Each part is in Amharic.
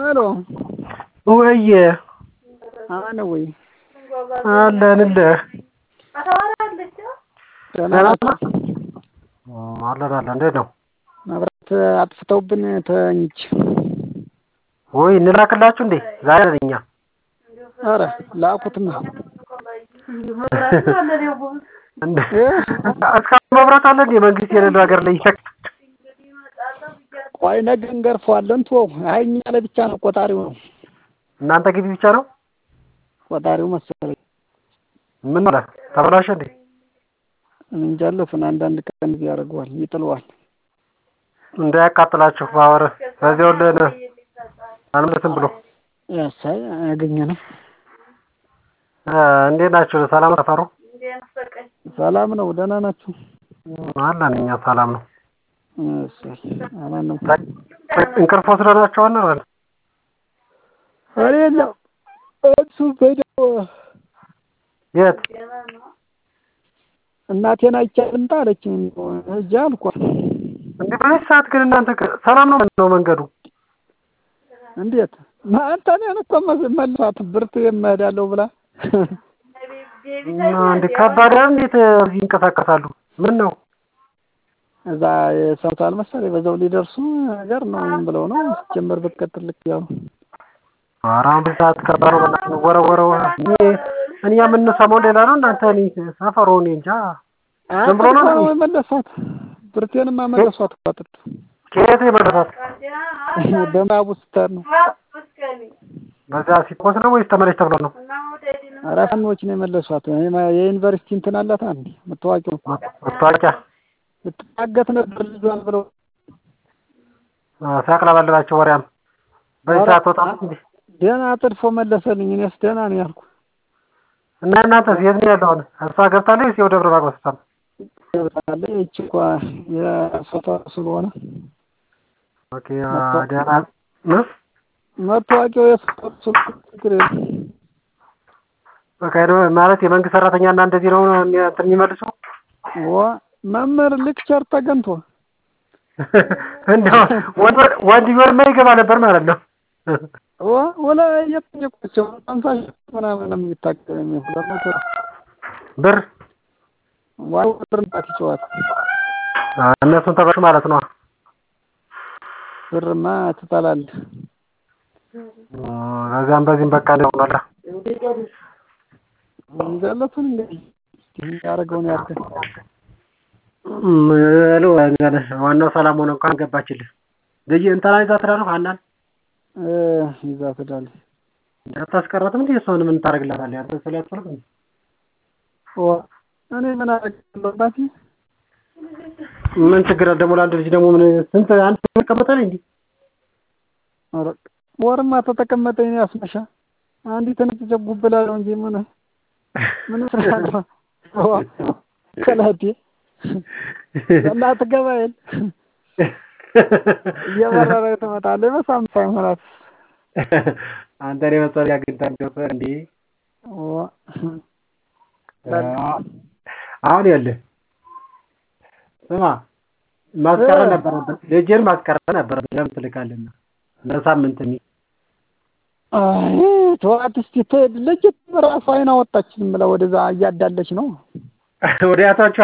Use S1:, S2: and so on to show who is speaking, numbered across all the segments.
S1: ሄሎ
S2: ወየ
S1: አማን ነው ወይ?
S2: አለንልህ
S1: ደህና
S2: ደህና
S1: ናችሁ?
S2: ነህ? አለን አለን። እንዴት ነው?
S1: መብራት አጥፍተውብን ተኝቼ።
S2: ወይ እንላክላችሁ እንዴ? ዛሬ ነን እኛ
S1: ኧረ ላኩትና
S2: እንደ እስካሁን መብራት አለ እንዴ? መንግስት የሌለው ሀገር ላይ ይሰክ
S1: ቆይ ነገ እንገርፈዋለን። ተወው። አይ እኛ ላይ ብቻ ነው ቆጣሪው ነው
S2: እናንተ ግቢ ብቻ ነው?
S1: ቆጣሪው መሰለኝ።
S2: ምን ማለት ተበላሸ እንዴ?
S1: እንጃለፍን አንዳንድ ቀን እዚህ ያደርገዋል ይጥለዋል።
S2: እንዳያቃጥላችሁ ባወር በዚያው ለን አልመለስም ብሎ
S1: ያሳይ ያገኘ ነው።
S2: እ እንዴት ናችሁ? ሰላም ሰፈሩ
S1: ሰላም ነው። ደህና ናችሁ?
S2: አለን እኛ ሰላም ነው።
S1: እሰይ አማን ነው።
S2: እንቅልፍ ወስደናቸዋል ነው
S1: እኔ የለም እሱ በደው
S2: የት
S1: እናቴን አይቼ ልምጣ አለችኝ። ሂጅ አልኳት።
S2: እንዴ በዚህ ሰዓት ግን እናንተ ከ- ሰላም ነው ነው መንገዱ?
S1: እንዴት አንተ እኔን እኮ መስ- መልሳት ብርቱ የምሄዳለሁ ብላ
S2: እንዴ ከባድ አይደል? እንዴት እዚህ ይንቀሳቀሳሉ? ምን ነው
S1: እዛ የሰምታል መሰለኝ በዛው ሊደርሱ ነገር ነው ምን ብለው ነው ጀመር ብትቀጥል ልክ ያው
S2: ኧረ አሁን በዚህ ሰዓት ከባድ ነው። በእናትህ ወረወረው እኔ እኛ የምንሰማው ሌላ ነው። እናንተ እኔ ሰፈሩ እኔ እንጃ ዝም ብሎ ነው
S1: አንተ
S2: እንዴ?
S1: እኮ መለሷት ብርቴንማ መለሷት እኮ አጥጥ
S2: ከየት የመረታት
S1: በምዕራቡ ስትሄድ ነው
S2: በዚያ ሲኮስ ነው ወይስ ተመለሽ ተብሎ ነው?
S1: ኧረ ፋኖች ነው የመለሷት የማ- የዩኒቨርሲቲ እንትን አላት አንዴ የምታዋቂው
S2: መታወቂያ
S1: ልትታገት ነበር ልጇን ብለው
S2: አ፣ ሲያቅለበልባቸው ወሬያም በዚህ
S1: ኧረ
S2: ሰዓት ወጣ እንዴ?
S1: ደህና አጥድፎ መለሰልኝ እኔስ ደህና ነው ያልኩ
S2: እና እናንተስ የት ነው ያለው? አሁን እሷ ገብታለች ወይስ ወደ ደብረ ማርቆስ ወስታ ነው?
S1: ገብታለ ይቺ እንኳ የሶታ ስለሆነ
S2: ኦኬ አ፣ ደህና እ?
S1: መታወቂያው የሶታ ስለሆነ ችግር የለም
S2: በቃ ሄዶ ማለት የመንግስት ሰራተኛ እና እንደዚህ ነው የሚ- እንትን የሚመልሱ
S1: ዋ መምህር ሌክቸር ተገንቶ
S2: እንደው ወንድ ወንድ ቢሆንማ ይገባ ነበር ማለት ነው።
S1: ዋ ወላ እየጠየቋቸው አምሳ ሺህ ምናምን ነው የሚታቀም የሚሁለት መቶ
S2: ብር
S1: ዋይ ብርንጣት ይጨዋል
S2: አ፣ እነሱን ተበሉ ማለት ነው።
S1: ብርማ ትጠላለህ
S2: አ፣ በዚያም በዚህም በቃ ነው ሆኗል።
S1: እንጃለቱን እንግዲህ ያደረገውን ያርገን
S2: እም፣ ሄሎ እንግዲህ ዋናው ሰላም ሆነ እንኳን ገባችልህ። ልጅ እንትና ይዛ ትዳር ሀናን
S1: እ ይዛ ትዳለች
S2: አታስቀራትም እንዴ? እሷን ምን ታደርግላታለህ? አንተ ስለያስፈልግ እንዴ?
S1: ዋ እኔ ምን አደርጋለሁ ባቲ
S2: ምን ችግር አለ ደግሞ ለአንድ ልጅ ደግሞ ምን ስንት አንድ ሰው ይቀመጣል እንዴ?
S1: ኧረ ወርማ ተተቀመጠ እኔ ያስመሻ አንዲት ነጭ ጀጉብ ብላለሁ እንጂ ምን ምን ስራለሁ ዋ ከላቴ እናት ገባይል እየበረረ ትመጣለች በሳም ሳይሆናት
S2: አንተን የመሰለ አግኝታ እንደው እንዴ?
S1: ዋ
S2: አሁን ይኸውልህ ስማ ማስቀረት ነበረብን። ልጅን ማስቀረት ነበረብን። ለምን ትልካለና ለሳምንት እኔ
S1: አይ ተዋት እስኪ ትሄድ ልጅ ራሷ አይን አወጣች ዝም ብላ ወደዛ እያዳለች ነው
S2: ወደ ያቷቿ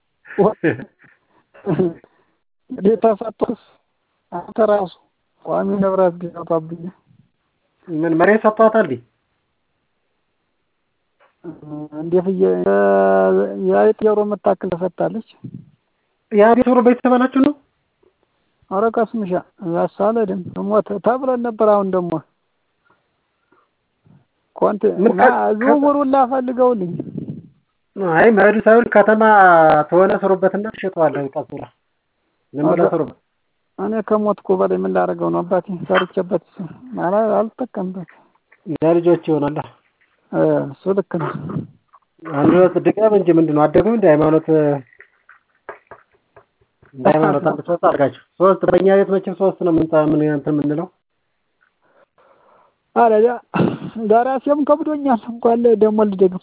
S1: እንግዲህ ተሰጥቶስ አንተ ራሱ ቋሚ ንብረት ቢሰጧብኝ
S2: ምን መሬት ሰጥቷታል እንዴ?
S1: እንዴት እየ የአይጥ ጆሮ የምታክል ተሰጥታለች።
S2: የአዲስ ወሮ ቤተሰብ ናችሁ ነው?
S1: ኧረ ቀስምሻ ያሳለድን ሞት ተብለን ነበር። አሁን ደግሞ ኮንት
S2: ምን
S1: እና ዝውውሩን ላፈልገውልኝ
S2: አይ መሄዱ ሳይሆን ከተማ ተሆነ ስሩበትና ትሸጠዋለህ። ቀስ ብላ ዝም ብለህ ስሩበት።
S1: እኔ ከሞትኩ በላይ ምን ላደርገው ነው አባቴ? ሰርቼበት ማለት አልጠቀምበት።
S2: ለልጆች ይሆናል።
S1: እ እሱ ልክ ነው።
S2: አንድ ሁለት ድቀም እንጂ ምንድን ነው አደጉም እንደ ሃይማኖት እንደ ሃይማኖት አንድ ሶስት አድርጋችሁ ሶስት በእኛ ቤት መቼም ሶስት ነው ምን ምን እንትን የምንለው
S1: አለያ ደራሲም ከብዶኛል። እንኳን ደግሞ ልደግም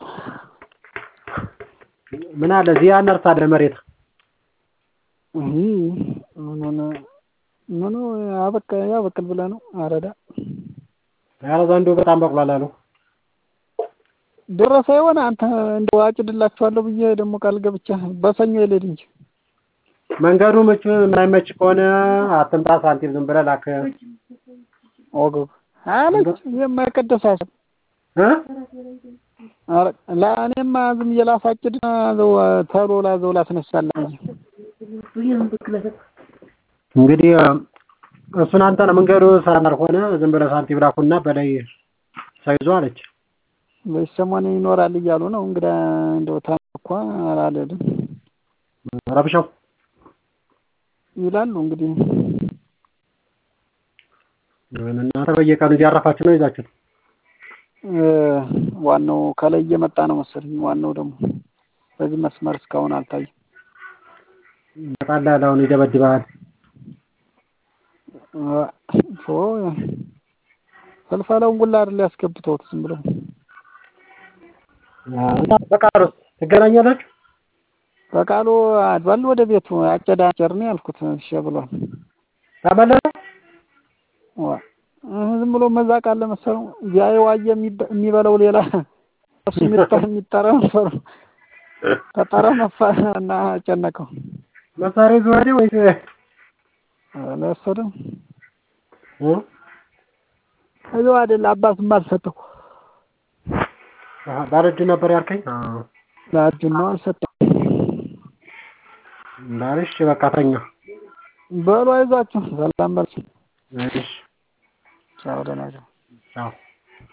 S2: ምን አለ እዚህ አነርሳ አለ መሬት
S1: ምኑን ምኑ አበቃ ያበቅል ብለህ ነው አረዳ
S2: ኧረ ዘንድሮ በጣም በቅሏል አሉ።
S1: ደረሰ ይሆን አንተ እንደው አጭድላችኋለሁ ብዬ ደግሞ ቃል ገብቻ በሰኞ ይልድ እንጂ
S2: መንገዱ ምቹ የማይመች ከሆነ አትምጣ፣ ሳንቲም ዝም ብለህ ላክ
S1: ወገብ አለች የማይቀደስ ሀሳብ
S2: እ
S1: ኧረ ለእኔማ ዝም ብዬ ላሳጭድ ዘው ተሎ ላዘው ላስነሳለህ እንጂ
S2: እንግዲህ እሱን አንተ ነው መንገዱ ሰላም ሆነ ዝም ብለህ ሳንቲም ላኩና በላይ ሳይዞ አለች።
S1: በዚህ ሰሞን ይኖራል እያሉ ነው እንግዳ እንደው ታንኳ አላለድም
S2: ረብሻው
S1: ይላሉ እንግዲህ
S2: እናንተ በየቀኑ እያረፋችሁ ነው ይዛችሁ
S1: ዋናው ከላይ እየመጣ ነው መሰለኝ። ዋናው ደግሞ በዚህ መስመር እስካሁን አልታየም።
S2: ይመጣልሃል፣ አሁን ይደበድብሃል።
S1: ኦ ፈልፈለውን ሁላ አይደል ያስገብተውት ዝም ብለው
S2: በቃሉ ትገናኛላችሁ።
S1: በቃሉ አድባል ወደ ቤቱ አጨዳ አጨር ነው ያልኩት። እሺ ብሏል።
S2: ተመለሰ
S1: ዋ ዝም ብሎ መዛቅ አለ መሰለው። ቢያየው የሚበላው ሌላ እሱ የሚጠራ የሚጠራ መሰለው። ተጠራ ነፋ እና አጨነቀው።
S2: መሳሪያ ይዞ ሄደ ወይስ
S1: አልወሰደም?
S2: እ
S1: እዚሁ አይደል አባቱም አልሰጠው።
S2: ባለ እጁ ነበር ያልከኝ? አዎ
S1: ለእጁን ነው አልሰጠም።
S2: እንዳልሽ በቃ ተኛ።
S1: በሉ አይዟችሁ፣ ሰላም በሉ።
S2: እሺ
S1: ቻው፣ ደህና ቻው።
S2: ቻው